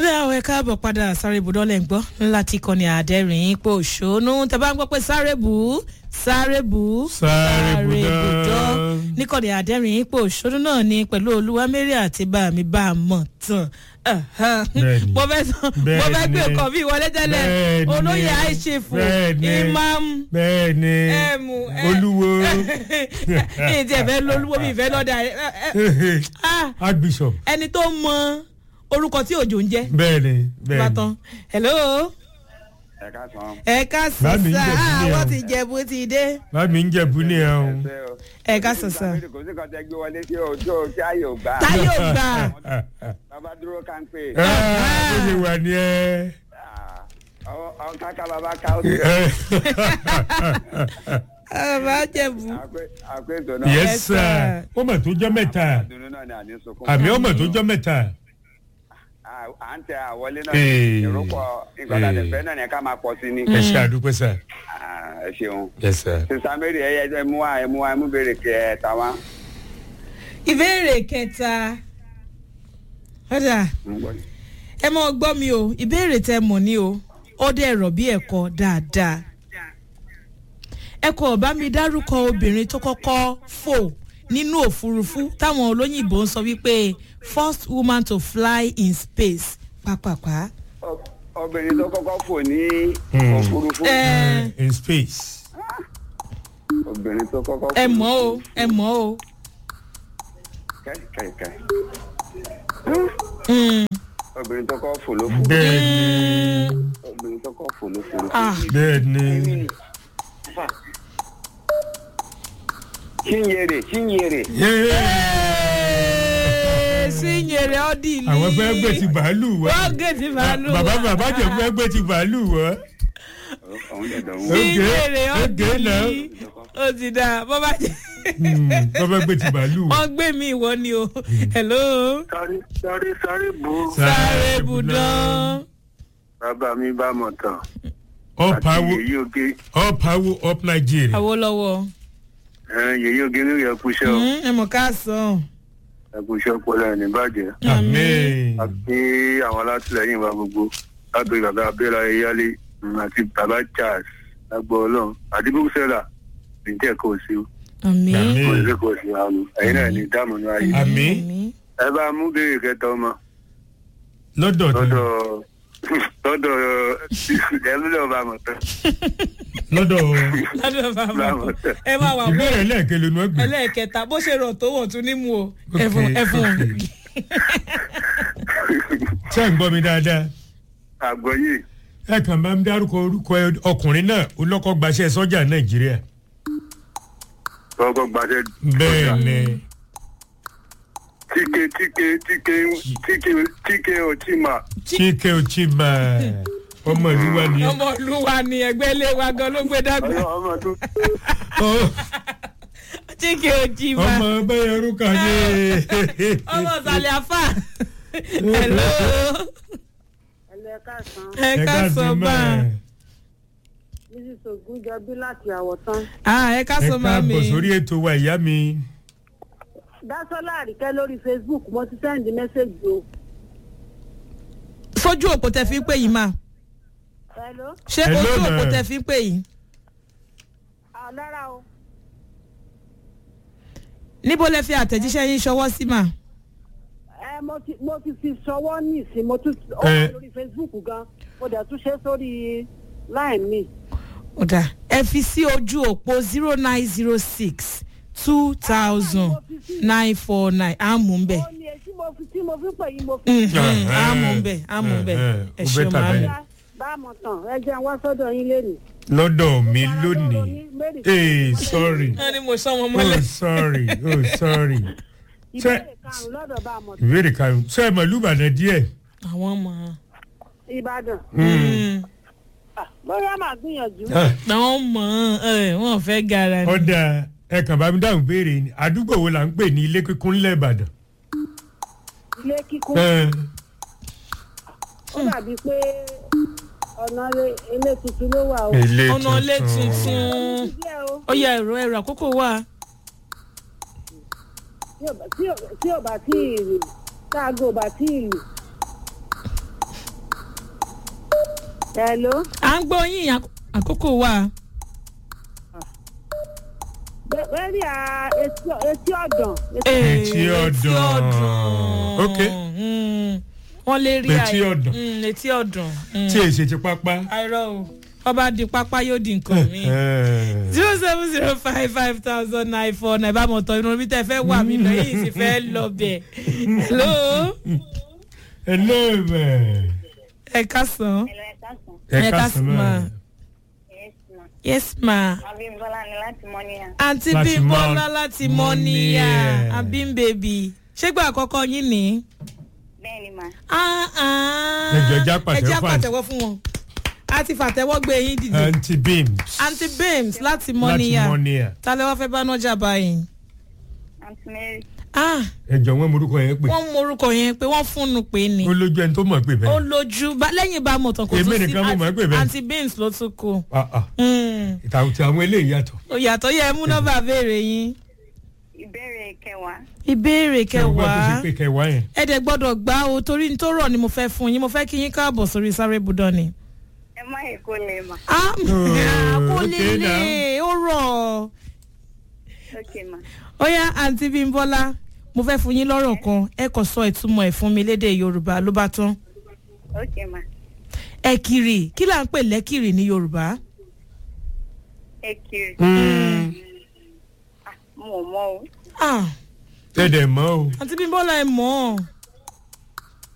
dáhùn ẹ káàbọ̀ padà sáré ibùdó lẹ́ ń gbọ́ láti kọ́ni àdẹ́rìn ipò òṣónú tẹ bá ń gbọ́ pé sáré bù ú sáré bù ú Sáré bùdó. níkọ̀ni àdẹ́rìn ipò òṣónú náà ni pẹ̀lú olúwamẹ́rì àti bàmí bá a mọ̀ tán Bẹ́ẹ̀ni. mo fẹ́ sọ mo fẹ́ gbé Bẹ́ẹ̀ni. nǹkan bí wọlé tẹ́lẹ̀ Bẹ́ẹ̀ni. olóyè àìṣèfò Bẹ́ẹ̀ni. imam bẹ́ẹ̀ ni ẹ̀mú olúwo èyí tí ẹ fẹ́ lólúwo mi ìfẹ́ lọ́dà archbishop ẹni tó mọ orúkọ tí òjò ń jẹ́ bẹ́ẹ̀ ni bẹ́ẹ̀ ni bàtàn hello ẹ ká sàn. ẹ ká sàn Bámi ń sá jẹ̀bú ni wọ́n o. ti jẹ̀bú ti dé bámi ń jẹ̀bú ni ẹ o ẹ ká sàn sá kò sí kan tẹ gbé wọlé tí o tí o tí a yóò gbà. táyọ̀ gbà bàbá dúró ká ń pè. Ah, ó ṣe wà ní ẹ. àwọn káká bàbá ká ó. bàbá jẹ̀bú àpé ètò náà. yes Yes, sir sir. ó mà tó jọ́ mẹ́ta dunu náà ni àní sunkún. àmì ó mà tó jọ́ mẹ́ta À- à ń tẹ àwọlé náà. Ee. èrò pọ̀ nǹkan tá a lè Ee. fẹ́ náà ni ká máa pọ̀ sí ni. ẹ ṣe àdúpẹ́ sir Ah, ẹ ṣeun. yes sir. sísá mary ẹ yẹ ẹ mú wa ẹ mú wa ẹ mú béèrè kẹ ẹ ta wá. ìbéèrè kẹta ọ̀dà ẹ mọ gbọ́ mi o ìbéèrè tẹ mọ̀ ni o ó dẹ̀ rọ̀ bí ẹ̀kọ́ dáadáa ẹ kò bá mi dárúkọ obìnrin tó kọ́kọ́ fò nínú òfurufú táwọn olóyìnbó ń sọ wípé first woman to fly in space pàpàpà. Ọ- obìnrin tó kọ́kọ́ fò ní Hmm. òfurufú. ẹ in space. obìnrin tó kọ́kọ́ fò. ẹ mọ̀ o ẹ mọ̀ o. kẹ́kẹ́kẹ́. Mm. obìnrin tó kọ́kọ́ fò ló fò. bẹ́ẹ̀ ni obìnrin tó kọ́kọ́ fò ló fò. Ah. bẹ́ẹ̀ ni. chinyere chinyere. Ee, sí nyèrè ọ́dì lì. àwọn fẹ́ gbé ti bàálù wá. wọ́n gé ti bàálù bàbá wá. bàbá jẹ fẹ́ gbé ti bàálù wá. òun dẹ̀ dọ̀ sí wọ́n. Okay, nyèrè ọ́dì okay now. lì. ó ti dáa bọ́ bá jẹ́. bàbá gbé ti bàálù wá. wọ́n gbé mi ìwọ ni o. hello. sáré sáré sáré bò ó. sáré budán. bàbá mi bá mọ̀ tán. all àti power yèyí oge all power up nigeria. àwòlọ́wọ́. ẹ, yèyí oge ní ìyẹn kúṣẹ́ o ẹ mọ̀ ká sàn. ẹ kúṣẹ́ ọpọlọ ẹ̀ ní bàjẹ́. amen. àti àwọn alátìlẹyìn wa gbogbo lábẹ́ bàbá abẹ́rẹ́ ayéyálé mm, àti bàbá charles lágbó ọlọ́run àti búkúsẹ́là níjẹ́ kò sí o àmì. Àmín. kò sí kò sí àwọn ẹ̀yin náà ní dáàmú ní ayé. Àmín. ẹ bá mú béèrè kẹta ọmọ lọ́dọ̀ tí lọ́dọ̀ lọ́dọ̀ ẹ lọ́dọ̀ bá mọ̀ tán lọ́dọ̀ lọ́dọ̀ bàbá bá mọ̀ tán. ẹ máa wà bọ́ ìbéèrè lẹ́ẹ̀kẹ́ ló ń gbé. ẹlẹ́ẹ̀kẹta bó ṣe rọ̀ tó wọ̀ tún ní mu o. Okay, ẹ̀fún ẹ̀fún. okay. ṣé ẹ̀ ń gbọ́ mi dáadáa. àgbọ̀yé ẹ kàn máa ń dárúkọ orúkọ ọkùnrin náà olókọ́ gbaṣẹ́ sọ́jà nàìjíríà. kọ́kọ́ gbàṣẹ. bẹ́ẹ̀ ni tíke tíke tíke tíke tíke ọtíma chike ochima ọmọ ìlú wa ni. ọmọ olúwa ni ẹgbẹ́ ilé wa gan ló gbé dàgbà. ọmọ tó Ọ- chike ojì ọmọ ma bẹ́ẹ̀ orúkọ ni. ọmọ sàlẹ̀ afa. hello. ẹlẹ́ káàsán ẹ ká sọ bá a. mrs ogunjọbí láti àwọ̀tán ah ẹ ká ẹ sọ máa mi. káàbọ̀ sórí ètò wa ìyá mi. dásọ́lá àríkẹ́ lórí facebook mo ti sẹ́ndí mẹ́sẹ̀gì o sójú òpó tẹ fi ń pè yìí mà hello ṣé Hello, ojú òpó ma. tẹ fi ń pè yìí. àlára o níbo lẹ fi àtẹ̀jíṣẹ́ yín ṣọwọ́ sí mà. ẹ mo ti mo ti fi ṣọwọ́ ní ìsìn mo tún ó wà Eh. lórí facebook gan mo dẹ̀ tún ṣe sórí line mi ọ̀dà ẹ fi sí ojú òpó zero nine zero six two thousand nine four nine àmú ń bẹ̀. ó ní etí mo fi tí mo fi pè yín mo fi àmú ń bẹ̀ àmú ń bẹ̀ ẹ ó ṣeun better máa mi. bẹ́ẹ̀. dá báàmọ̀ tàn ẹ jẹ́ wá sọ́dọ̀ yín lẹ́nu. lọ́dọ̀ mi lónìí. ee sorry wọ́n ní mo sọ wọn oh mọ́lẹ̀. sorry oh sorry. ìbéèrè karùn-ún lọ́dọ̀ báàmọ̀ tàn ìbéèrè karùn-ún sọ ẹ̀ mọ̀ lùbàdàn díẹ̀. àwọn ọmọ ìbàdàn Ah, bóyá màá gbìyànjú Ah, àwọn ọmọ ẹ wọn fẹ́ gara ni. ọ̀dà ẹ kàn bá mi dáhùn béèrè ni àdúgbò wo là ń pè ní ilé kíkún ńlẹ̀ ìbàdàn. ilé kíkún Eh, ó dàbí pé ọ̀nà ilé tuntun ló wà o. ilé ọ̀nà ilé tuntun díẹ̀ o ó yẹ ẹ̀rọ ẹ̀rọ àkókò wà. tí ò bá- tí ò- tí ò bá tí ì lù táago ò bá tí ì lù hello à ń gbọ́ yín àk- àkókò wa. Bẹ- bẹ́ẹ̀ni à etí etí ọ̀dàn Etí ọ̀dàn. Ok. Mm, wọ́n lè rí Etí àyè- ọ̀dàn. Mm, etí ọ̀dàn. Mm. tí èsì ti pápá. àìrọ̀ o ọba di pápá yóò di nǹkan mi. zero seven zero five five thousand nine four nine bá mọ̀ tọ́ inú omi tẹ́ fẹ́ wà mí lọ yìí sì fẹ́ lọ bẹ̀. hello hello bẹ́ẹ̀. ẹ kásán. Hello, ẹ káàsán. ẹ Ẹ ká káàsán, sọ ma. náà. Yes, ma. yes ma. Abímbọ́lá ni láti Mọ́níyà. àǹtí Láti bímbọ́lá Mọ- láti Mọ́níyà. mọ́níyà àbímbèbí ṣégbà àkọ́kọ́ yín ni. Bẹ́ẹ̀ ni, ma. Ah, ah. Ẹ jọ̀ọ́, ẹ já pàtẹ́wọ́ ẹ já fún àǹtí. pàtẹ́wọ́ fún wọn. a ti fàtẹ́wọ́ gbé yín dìde. anti beams. àǹtí bames láti láti mọ́níyà mọ́níyà. ta lẹ wá fẹ́ bá nájà báyìí. Aunty Mary. ah ẹ jọ wọn morúkọ yẹn pé. wọ́n mú orúkọ yẹn pé wọ́n fúnnu pé ni. ó lójú ẹni tó mọ̀ pé ó bẹ́ẹ̀. lójú bá- lẹ́yìn bá mọ̀ tán kò Èmi tún sí nìkan mo mọ̀ pé bẹ́ẹ̀. àǹtí bames ló tún kù. Ah, ah. Hmm. ìtàwọn tí àwọn eléyìí yàtọ̀. òyàtọ̀ yẹ mú nọ́mbà béèrè yín. Ìbéèrè kẹwàá. ìbéèrè Ṣé o gbọ́ tó ṣe kẹwàá pé kẹwàá yẹn. ẹ dẹ̀ gbọ́dọ̀ gbá o torí ní tó rọ̀ ni mo fẹ́ fún yín mo fẹ́ kí yín káàbọ̀ sórí sáré budọ́ ni. Ẹ má yẹ kó lè mà. ah kó okay lélẹ̀ ó rọ̀ Ok, ma. ó yá àǹtí bímbọ́lá mo fẹ́ fún yín lọ́rọ̀ kan ẹ kò sọ ìtumọ̀ ẹ̀ fún mi lédè yorùbá ló bá tán. Ok, ma. ẹ̀kìrì kí là ń pè lẹ́kìrì ní yorùbá. Ẹ kiri. Mo ò mọ o. ah ẹ dẹ̀ mọ́ o. àǹtí bímbọ́lá ẹ mọ̀ ọ́